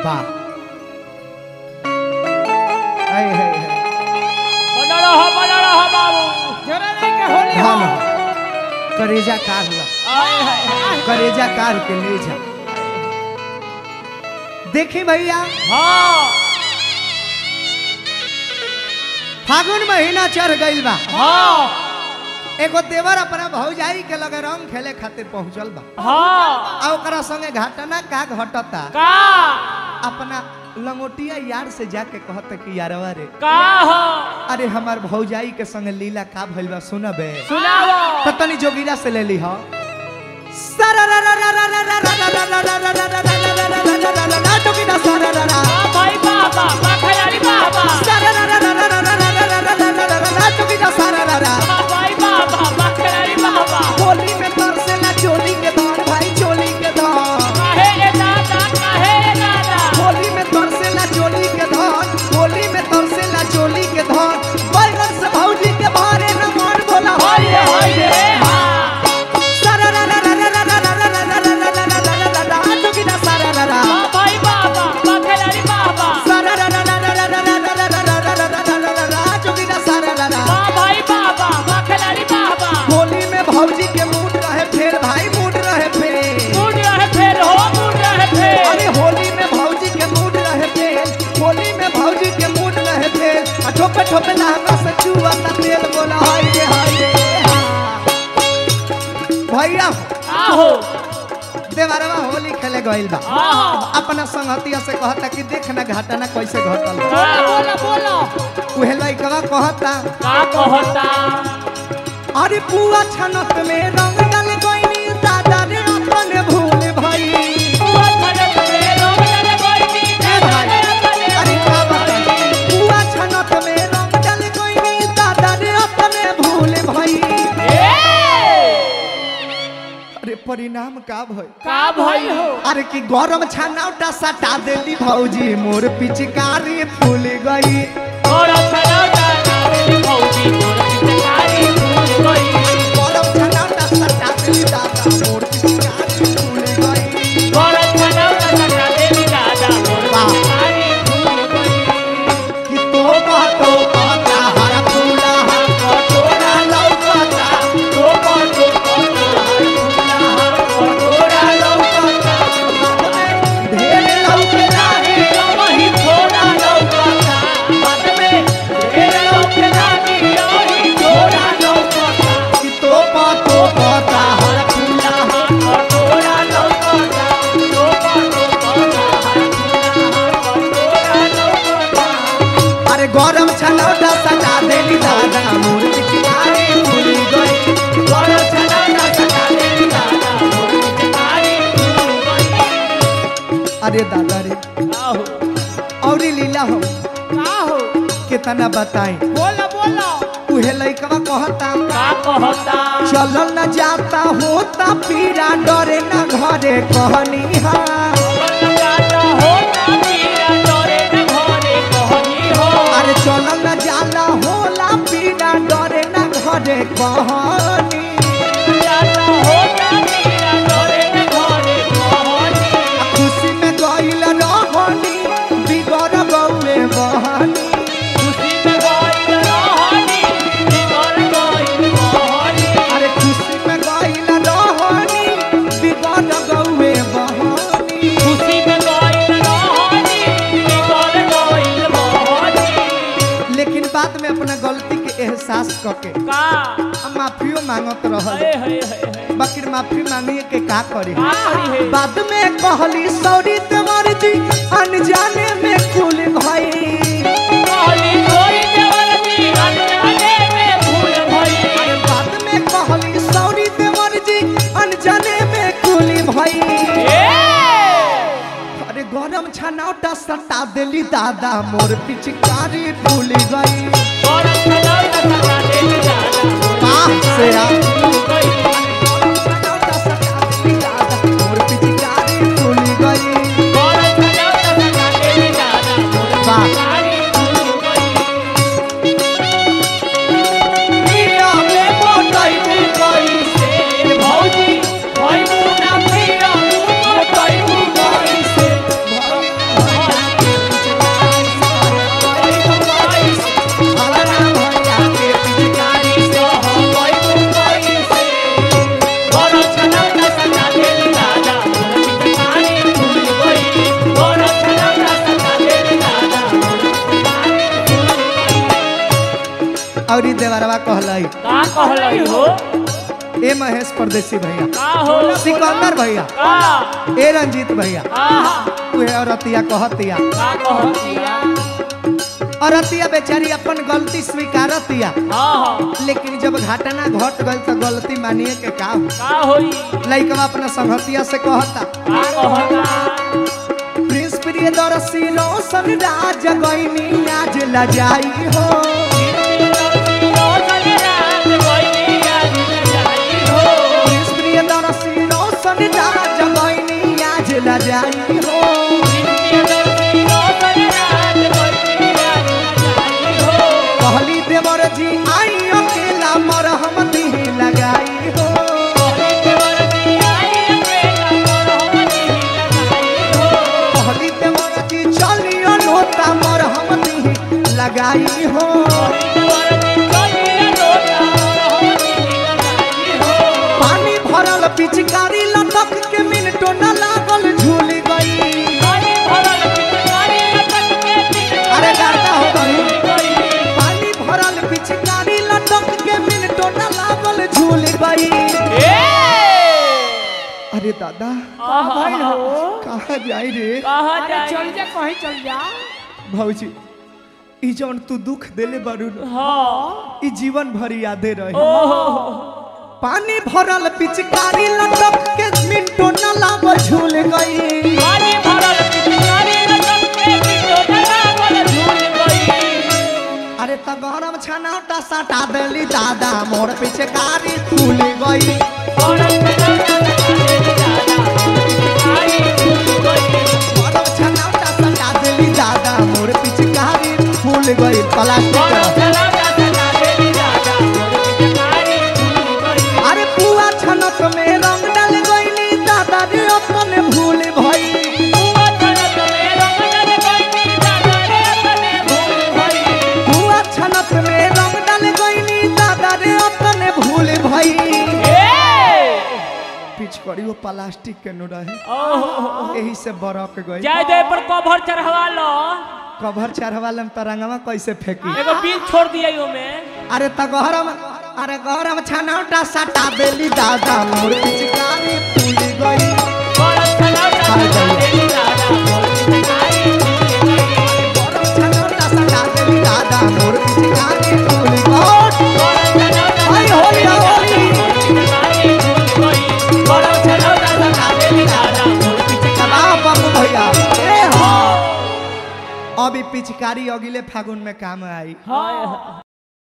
वाह आए हाय हाय बना रहा बना रहा बाबू जरा नहीं के होली हो धन करेजा कार ला आए हाय हाय करेजा कार के ले जा देखी भैया हाँ फागुन महीना चढ़ गइल बा हाँ एगो देवर अपना भौजाई के लगे रंग खेले खातिर पहुंचल बा हाँ आ ओकरा संगे घटना का घटता का अपना लंगोटिया यार से जाके कहता कि यारवा रे का हो अरे हमार भौजाई के संगे लीला का भइल बा सुनबे सुनाओ तो तनी जोगिरा से ले ली हो जोगिरा सारा हाँ भाई बाबा बाखयारी बाबा जोगिरा सारा हाँ भाई बाबा बाखयारी बाबा होली में तरसेला चोली के धान भाई चोली के धान काहे रे दादा काहे रे दादा होली में तरसेला चोली के धान होली में तरसेला चोली के धान बैगन से भौजी के भारे न मान बोला हाय रे हाय रे हाँ जोगिरा सारा हाँ भाई बाबा बाखयारी बाबा जोगिरा सारा हाँ भाई बाबा बाखयारी बाबा होली में भौजी के मूड रहे फेर भाई मूड रहे फेर मुड़ रहे फिर हो मुड़ रहे फिर अरे होली में भौजी के मूड रहे फेर होली में भौजी के मूड रहे फेर आ ठोपे ठोपे लहंगा से चुआ ता तेल बोला हाय रे हाय रे हाँ। भैया आहो देवरवा होली खेले गइल बा आहो अपना संगतिया से कहता कि देख ना घटना कैसे घटल बा। का बोलो बोलो उहे लइकवा कहता का कहता अरे पुआ छनत में रंग डाल गइनी दादा रे अपने भूल भई बुआ छनक में रंग डाल गइनी ए भाई, अरे का बताई पुआ छनक में रंग डाल गइनी दादा रे अपने भूल भई ए अरे परिणाम का भई का भई हो अरे कि गरम छनौटा सटा देली भौजी मोर पिचकारी फूल गई और छनौटा नावेली भौजी मोर पिचकारी फूल गई गरम छनौटा सटा देली दादा मोर पिचकारी फूल गई और छनौटा सटा देली दादा मोर वाह। पिचकारी फूल गई कि तो बातो पाता हर फूला हर कटोरा लौकता तो बातो कटोरा कटोरा लौकता ढेर लौकेला लागे वही थोड़ा लौकता बाद में ढेर लौके लागे वही थोड़ा लौकता कि तो बातो पाता हर फूला हर कटोरा लौकता तो बातो कटोरा लौकता अरे गरम छनौटा सटा देली दादा मोर पिचकारी फूल गई बड़ा छनौटा सटा देली दादा मोर पिचकारी फूल गई अरे दादा रे आहो औरी लीला हो का हो कितना बताई बोलो बोलो उहे लइकवा कहता का कहता चलल न जाता होता पीरा डरे न घरे कहनी हा जाता हो ना पीरा डरे न घरे कहनी हो अरे चलल न जाला होला पीरा डरे न घरे कहनी जाता हो ना पीरा डरे न घरे कहनी आ खुशी में गइल रहनी बिगड़ गौए बहनी खुशी में गइल रहनी बिगड़ गइल कहनी अरे खुशी में गइल रहनी बिगड़ गौए बहनी खुशी में गइल रहनी बिगड़ गइल कहनी लेकिन बाद में अपना गलती के एहसास करके का हम माफियो मांगत रहल हे हे हे हे बाकी माफी मांगिए के का करे का करी है बाद में कहली सॉरी तुम्हारी जी अनजाने में कुल भाई कहली कोई देवर जी अनजाने में भूल भई बाद में कहली सॉरी तुम्हारी जी अनजाने में कुल भाई ए अरे गरम छनौटा सटा देली दादा मोर पिचकारी फूल गई बड़ा छनौटा सटा देली दादा पाह से आ फूल गई गरम छनौटा सटा देली दादा मोर पिचकारी फूल गई बड़ा छनौटा सटा देली दादा मोर वाह। पिचकारी फूल गई पिया में मोटई कोई से भौजी भई मुना पिया मुनो कोई कोई से औरी देवरवा कहलाई का कहलई हो ए महेश परदेसी भैया का हो सिकंदर भैया का ए रंजीत भैया आहा उहे औरतिया कहतिया का कहतिया औरतिया बेचारी अपन गलती स्वीकारतिया हाँ हाँ लेकिन जब घटना घट गई तो गलती मानिए के का हो का होई लइकवा अपना संगतिया से कहता का कहता प्रिंस प्रियदर्शी रोशन राज गईनी आज लजाई हो प्रिंस प्रियदर्शी रोशन राज गईनी आज लजाई हो कहली देवर जी आई अकेला मरहम दी लगाई हो कहली देवर जी चलियो लोटा मरहम दी लगाई हो पानी भरल पिचकारी लटक के मिनटो न लागल झूल गई अरे गाता हो गई पानी भरल पिचकारी लटक के मिनटो न लागल झूल गई अरे दादा कहाँ जाई रे अरे चल जा कहीं चल जा भौजी ई जौन तू दुख देले बारू न, हाँ ई जीवन भर यादे रही ओहो पानी भरल पिचकारी लटक के मिनटो न लागल झूल गई पानी भरल पिचकारी लटक के बिटो लागल झूल गई अरे त गरम छनाटा सटा देली दादा मोर पिचकारी फूल गई गरम छनाटा सटा देली दादा मोर पिचकारी फूल गई प्लास्टिक अरे पुआ छनक में रंग डाल गईली दादा रे अपन भूल भई पुआ छनक में रंग डाल गईली दादा रे अपन भूल भई पिचकारी वो प्लास्टिक के नो रहे यही से बरक गई जय जय पर कवर चढ़वा लो कवर चढ़वालम तरंगवा कैसे फेंकी एगो बीन छोड़ दिया यो में अरे त गहरम अरे गहरम छनौटा सटा देली दादा मोर पिचकारी फूल गई गरम छनौटा सटा देली दादा मोर पिचकारी फूल गई आई होली होली कबाब बाबू भैया ए हो अभी पिचकारी अगिले फागुन में काम आई हाँ